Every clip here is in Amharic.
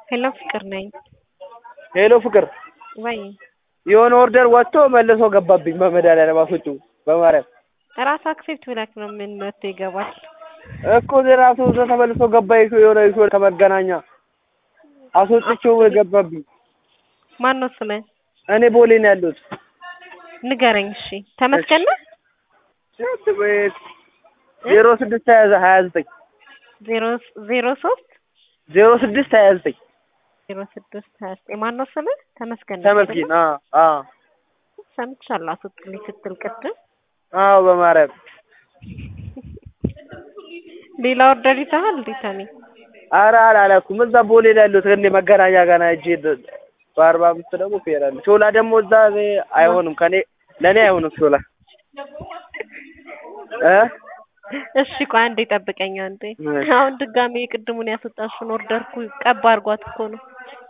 ሄሎ ፍቅር ነኝ። ሄሎ ፍቅር፣ ወይ የሆነ ኦርደር ወጥቶ መልሶ ገባብኝ። በመድኃኒዓለም አስወጪው በማርያም ራስ አክሴፕት ብለክ ነው ምን መጥቶ ይገባል። እኮ ራሱ እዛ ተመልሶ ገባ። ይሾ የሆነ ይሾ ከመገናኛ አስወጥቼው ገባብኝ። ማን ነው ስምህ? እኔ ቦሌ ነው ያለሁት። ንገረኝ። እሺ ተመስገን ነህ? ዜሮ ስድስት ሀያ ሀያ ዘጠኝ ዜሮ ዜሮ ሶስት ዜሮ ስድስት ሀያ ዘጠኝ ዜሮ ስድስት ሀያ ዘጠኝ ማን ነው ስምህ? ተመስገን ነህ? ተመስገን። አዎ አዎ ሰምቻለሁ አስወጥልኝ ስትል ቅድም። አዎ በማርያም ሌላ ኦርደር ይዘሃል እንዴ ታኒ? ኧረ አላላኩም። እዛ ቦሌ ላይ ያለሁት እኔ መገናኛ ጋር ሂጅ በአርባ አምስት ደግሞ ትሄዳለህ። ሾላ ደግሞ እዛ እኔ አይሆንም ከኔ ለእኔ አይሆንም ሾላ እ እሺ ቆይ አንዴ ጠብቀኝ አንዴ። አሁን ድጋሜ የቅድሙን ያስወጣሽውን ኦርደር እኮ ቀባ አድርጓት እኮ ነው።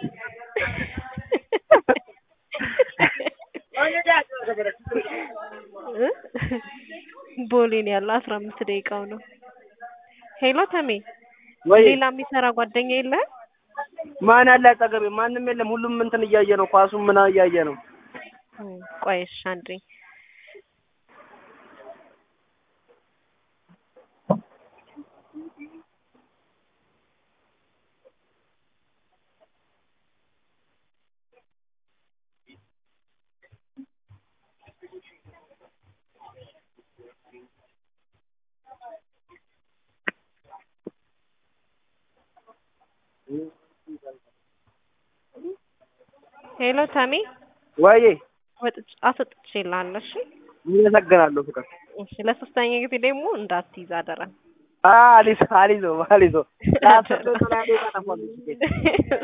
ቦሌ ነው ያለው አስራ አምስት ደቂቃው ነው። ሄሎ ተሜ ወይ ሌላ የሚሰራ ጓደኛ የለህም? ማን አለ አጠገቤ? ማንም የለም። ሁሉም እንትን እያየ ነው፣ ኳሱም ምና እያየ ነው። ቆይ እሺ አንዴ ሄሎ ታሜ ወይ ወጥቼ አስወጥቼልሃለሁ። እሺ አመሰግናለሁ ፍቅር። እሺ ለሶስተኛ ጊዜ ደግሞ እንዳትይዝ አደራ። አሊዞ አሊዞ አሊዞ